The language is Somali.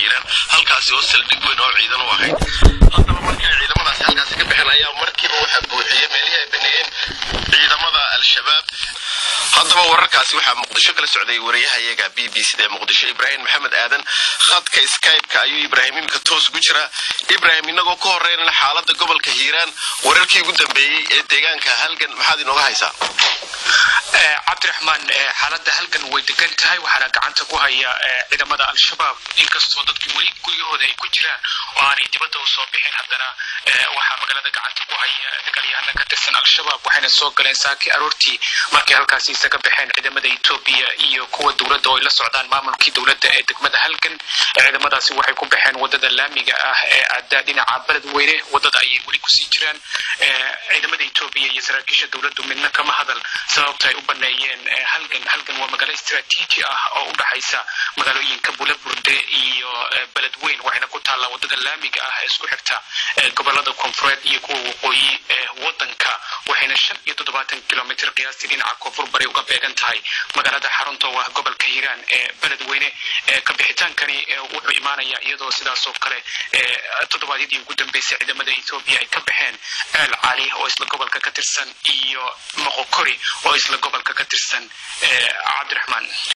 hiiraan halkaasi oo saldhig weyn oo ciidan u ahayd haddaba markii ay ciidamadaasi halkaasi ka baxeen ayaa markiiba waxaa buuxiyey meelihii ay baneeyeen ciidamada al-shabaab haddaba wararkaasi waxaa muqdisho kala socday wariyahayaga b b c da muqdisho ibraahim maxamed aadan khadka skype-ka ayuu ibraahim iminka toos ugu jiraa ibraahim inagoo ka horeynana xaalada gobolka hiiraan wararkii ugu dambeeyey ee deegaanka halgan maxaad inooga haysaa cabdiraxmaan xaaladda halgan way degan tahay waxaana gacanta ku haya ciidamada al-shabaab inkastoo dadku weli guryahooda ay ku jiraan oo aanay dibadda u soo bixin haddana waxaa magaalada gacanta ku haya dagaalyahana ka tirsan al-shabaab waxayna soo galeen saakii aroortii markay halkaasi isaga baxeen ciidamada etoobiya iyo kuwa dowladda oo ay la socdaan maamulkii dowladda ee degmada halgan ciidamadaasi waxay ku baxeen wadada laamiga ah ee aada dhinaca beledweyne wadada ayay weli kusii jiraan ciidamada etoobiya iyo saraakiisha dowladdu midna kama hadal sababta ay u baneeyeen halgan halgan waa magaalo istaraatiiji ah oo u dhaxaysa magaalooyinka bulaburde iyo beledweyn waxayna ku taallaa wadada laamiga ah ee isku xigta gobolada koonfureed iyo kuwa waqooyi ee wadanka waxayna shan iyo toddobaatan kilomitr qiyaastii dhinaca koonfur bari uga beegan tahay magaalada xarunta oo ah gobolka hiiraan ee beledweyne ka bixitaankani wuxuu imaanayaa iyadoo sidaas oo kale toddobaadyadii ugu dambeysay ciidamada ethoobiya ay ka baxeen ceel cali oo isla gobolka ka tirsan iyo moqokori oo isla gobolka ka tirsan cabdiraxmaan